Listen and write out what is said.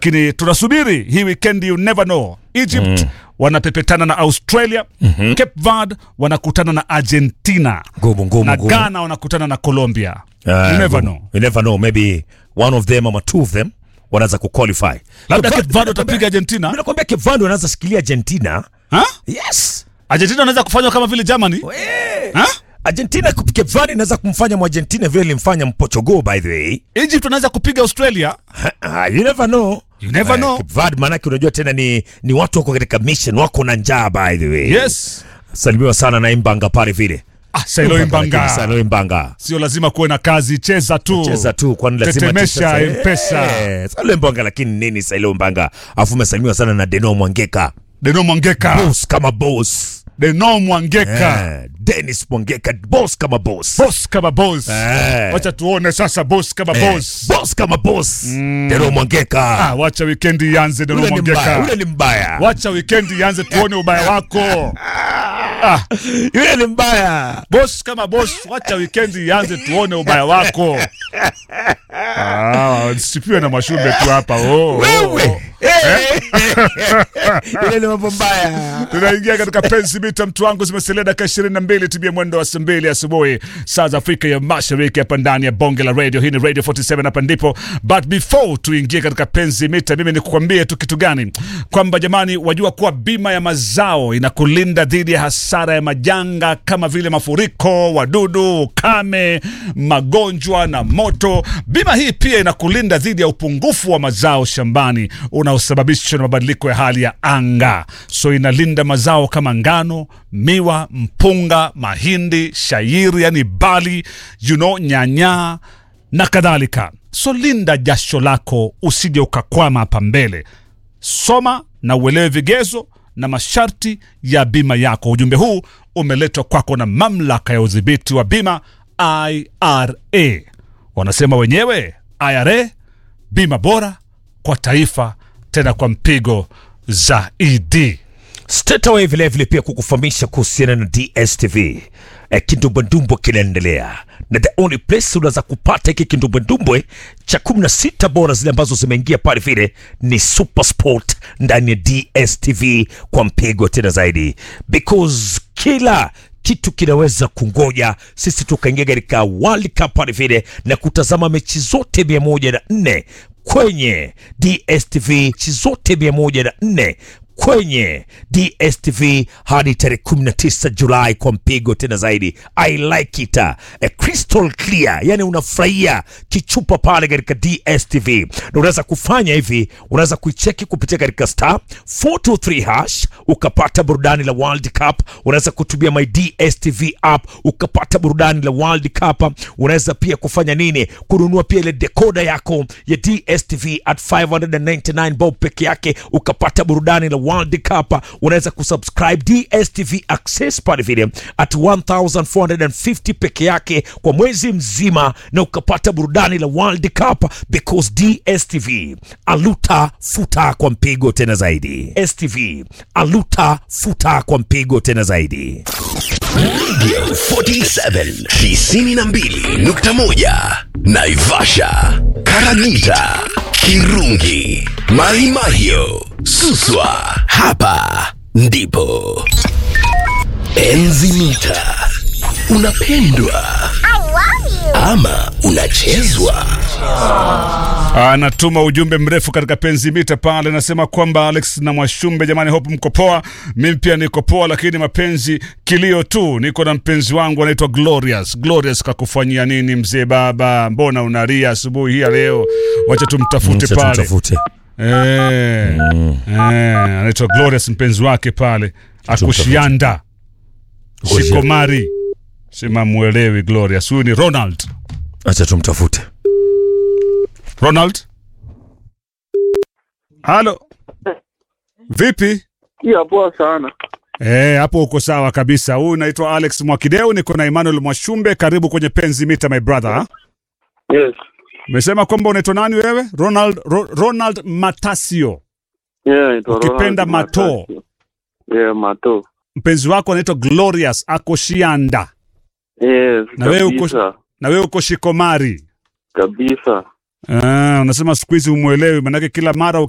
lakini tunasubiri hii weekend, you never know. Egypt wanapepetana na Australia, Cape Verde wanakutana na Argentina Ngumu ngumu na ngumu. Ghana wanakutana na Colombia. Ah, you never ngumu. know. You never know. Maybe one of them ama two of them wanaweza kuqualify. Labda Cape Cape Verde watapiga Mimi Argentina. nakwambia Cape Verde wanaweza shikilia Argentina. Ha? Yes. Argentina wanaweza kufanywa kama vile Germany. Ha? Argentina Cape Verde inaweza kumfanya Mwargentina vile ilimfanya Mportugal by the way. Egypt wanaweza kupiga Australia. Ah, you never know. You never Eh, know. Cape Verde maanake unajua tena ni, ni watu wako katika mission wako na njaa by the way. Yes. Salimiwa sana na Imbanga pale vile. Ah, Sailo Imbanga. Sailo Imbanga. Sio lazima kuwe na kazi, cheza tu. Cheza tu kwani lazima Tetemesha tucheze. M-Pesa. Eh, Sailo Imbanga lakini nini Sailo Imbanga? Afu umesalimiwa sana na Deno Mwangeka. Deno Mwangeka. Boss kama boss. Deno Mwangeka. Eh, Dennis Mwangeka boss kama boss. Boss kama boss. Eh. Wacha tuone sasa boss kama Eh, boss. boss kama boss. Deno Mwangeka. Ah, wacha weekend ianze Deno Ule ni mbaya, ule Mwangeka. ni mbaya. Wacha weekend ianze tuone ubaya wako. Ah, Yule ni mbaya. boss kama boss, wacha weekend ianze tuone ubaya wako. Ah, sipiwe na mashumbe tu hapa. Oh, oh, oh. Wewe. Eh. Yule ni mambo mbaya. tunaingia katika pensi mita mtu wangu zimesalia dakika ishirini na mbili tibia mwendo wa saa mbili asubuhi saa za afrika ya mashariki hapa ndani ya bonge la radio hii ni radio 47 hapa ndipo but before tuingie katika penzi mita mimi nikukwambie tu kitu gani kwamba jamani wajua kuwa bima ya mazao inakulinda dhidi ya hasara ya majanga kama vile mafuriko wadudu ukame magonjwa na moto bima hii pia inakulinda dhidi ya upungufu wa mazao shambani unaosababishwa na mabadiliko ya hali ya anga so inalinda mazao kama ngano miwa mpunga mahindi shairi yani bali you know, nyanya na kadhalika so linda jasho lako usije ukakwama hapa mbele soma na uelewe vigezo na masharti ya bima yako ujumbe huu umeletwa kwako na mamlaka ya udhibiti wa bima ira wanasema wenyewe ira bima bora kwa taifa tena kwa mpigo zaidi Straight away vile vile pia kukufahamisha kuhusiana na DSTV. Eh, kindumbwendumbwe kinaendelea na the only place unaweza kupata hiki kindumbwendumbwe cha 16 bora zile ambazo zimeingia pale vile ni Super Sport ndani ya DSTV kwa mpigo tena zaidi because kila kitu kinaweza kungoja sisi tukaingia katika World Cup pale vile na kutazama mechi zote mia moja na nne kwenye DSTV, mechi zote mia moja na nne kwenye DSTV hadi tarehe 19 Julai kwa mpigo tena zaidi. I like it. A crystal clear, yani unafurahia kichupa pale katika DSTV, na unaweza kufanya hivi, unaweza kuicheki kupitia katika star 423 hash ukapata burudani la World Cup. Unaweza kutumia my DSTV app ukapata burudani la World Cup. Unaweza pia kufanya nini? Kununua pia ile dekoda yako ya DSTV at 599 bob peke yake ukapata burudani la World Cup. Unaweza kusubscribe DSTV Access pale vile at 1450 peke yake kwa mwezi mzima na ukapata burudani la World Cup because DSTV aluta futa kwa mpigo tena zaidi. STV aluta futa kwa mpigo tena zaidi. 47 92.1 Naivasha, Karagita, Kirungi, Mahimahio, Suswa. Hapa ndipo Enzi Mita. Unapendwa ama unachezwa? anatuma ujumbe mrefu katika penzi mita pale, anasema kwamba Alex na Mwashumbe, jamani, hope mko poa. Mimi pia niko poa, lakini mapenzi kilio tu. Niko na mpenzi wangu anaitwa Glorious. Glorious, kakufanyia nini mzee baba? Mbona unalia asubuhi hii ya leo? Wacha tumtafute Acha pale. tumtafute. Eh, eh, anaitwa Glorious, mpenzi wake pale akushianda shikomari, sema mwelewi Glorious. Huyu ni Ronald. Acha tumtafute. Ronald, halo, vipi? Ya poa sana. Eh, hapo uko sawa kabisa. Huyu naitwa Alex Mwakideu, niko na Emmanuel Mwashumbe. Karibu kwenye Penzi Mita, my brother. Yes. Umesema kwamba unaitwa nani wewe? Ronald, Ro, Ronald Matasio. Yeah, ito Ukipenda Ronald Mato. Matasio. Yeah, Mato. Mpenzi wako anaitwa Glorious Akoshianda, Yes, Na wewe uko- kabisa. na wewe uko Shikomari. Kabisa. Ah, unasema siku hizi umwelewi, manake kila mara